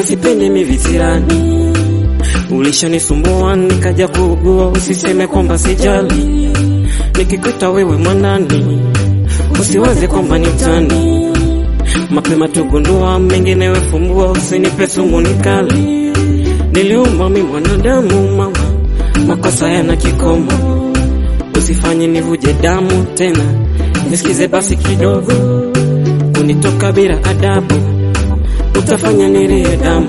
na sipendi mivitirani. Ulishanisumbua nikaja kuugua, usiseme kwamba sijali. Nikikuta wewe mwanani, usiwaze kwamba ni utani. Mapema tugundua, mengine wefumbua, usinipe sumu nikali. Niliumba mi mwanadamu mama, makosa yana kikomo, usifanye nivuje damu tena, nisikize basi kidogo, kunitoka bila adabu, utafanya nilie damu,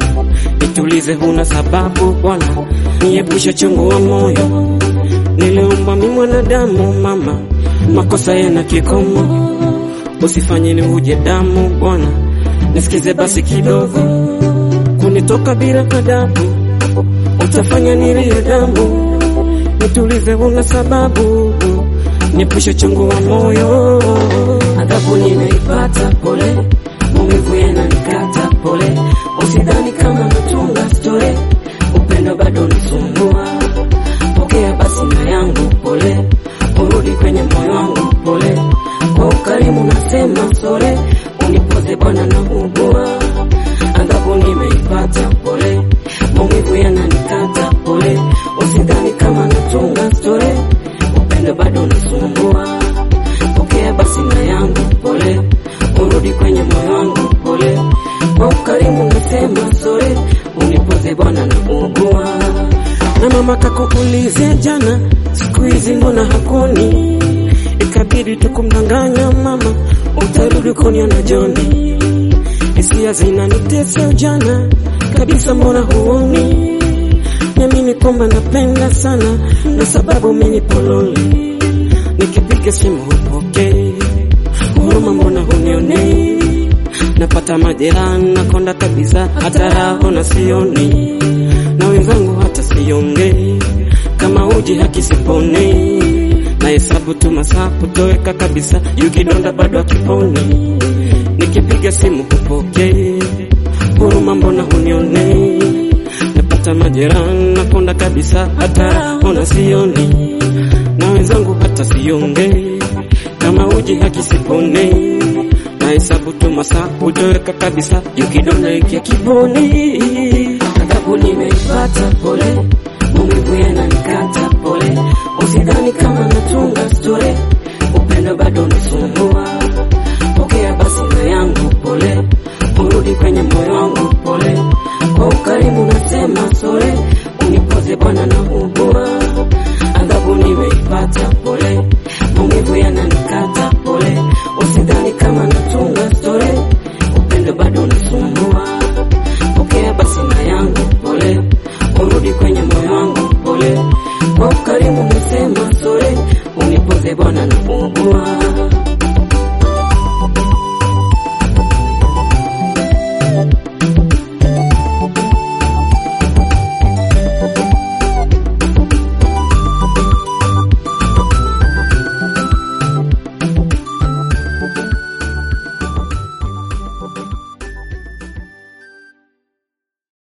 nitulize, huna sababu bwana, niepushe chungu wa moyo. Niliumba mi mwanadamu mama, makosa yana kikomo, usifanye nivuje damu bwana, nisikize basi kidogo kunitoka bila adabu, utafanya nilie damu, nitulize, una sababu, niepushe chungu wa moyo. Adhabu nimeipata, pole, maumivu yananikata, pole, usidhani kama natunga story, upendo bado nisumbua, pokea basi na yangu, pole, urudi kwenye moyo wangu, pole, kwa ukarimu nasema sore, unipoze Bwana na ugua adhabu nimeipata, pole, maumivu yananikata, pole, usidhani kama natunga story, upendo bado nasumbua, pokea basi na yangu, pole, urudi kwenye moyo wangu, pole, kwa ukarimu nasema sore, unipoze Bwana na ugua. Na mama kakuulizia jana, siku hizi mbona hakuni? Ikabidi tukumdanganya mama, utarudi kuniona Joni hisia zinanitesa ujana kabisa, mbona huoni? Niamini kwamba napenda sana, na sababu mimi pololi, nikipiga simu hupokei, huruma mbona hunionei? Napata majeraha nakonda kabisa, hata raho na sioni, na wenzangu hata siongei, kama uji hakisiponi, na hesabu tu masaa kutoweka kabisa, yukidonda bado akiponi nikipiga simu hupokei, huruma mbona hunionei? Napata majeraha nakonda kabisa, hata ona sioni, na wenzangu hata siongei, kama uji hakisiponei, na hesabu tu masaa hutoweka kabisa, yukidonda ikia kiponi. Adhabu nimeipata, pole, maumivu yananikata, pole, usidhani kama natunga story, upendo bado nasumbua pokea basi na yangu, pole, urudi kwenye moyo wangu, pole, kwa ukarimu nasema sore, unipoze Bwana na ugua. Adhabu nimeipata, pole, maumivu yananikata, pole, usidhani kama natunga story, upendo bado nasumbua, pokea basi na yangu, pole, urudi kwenye moyo wangu, pole, kwa ukarimu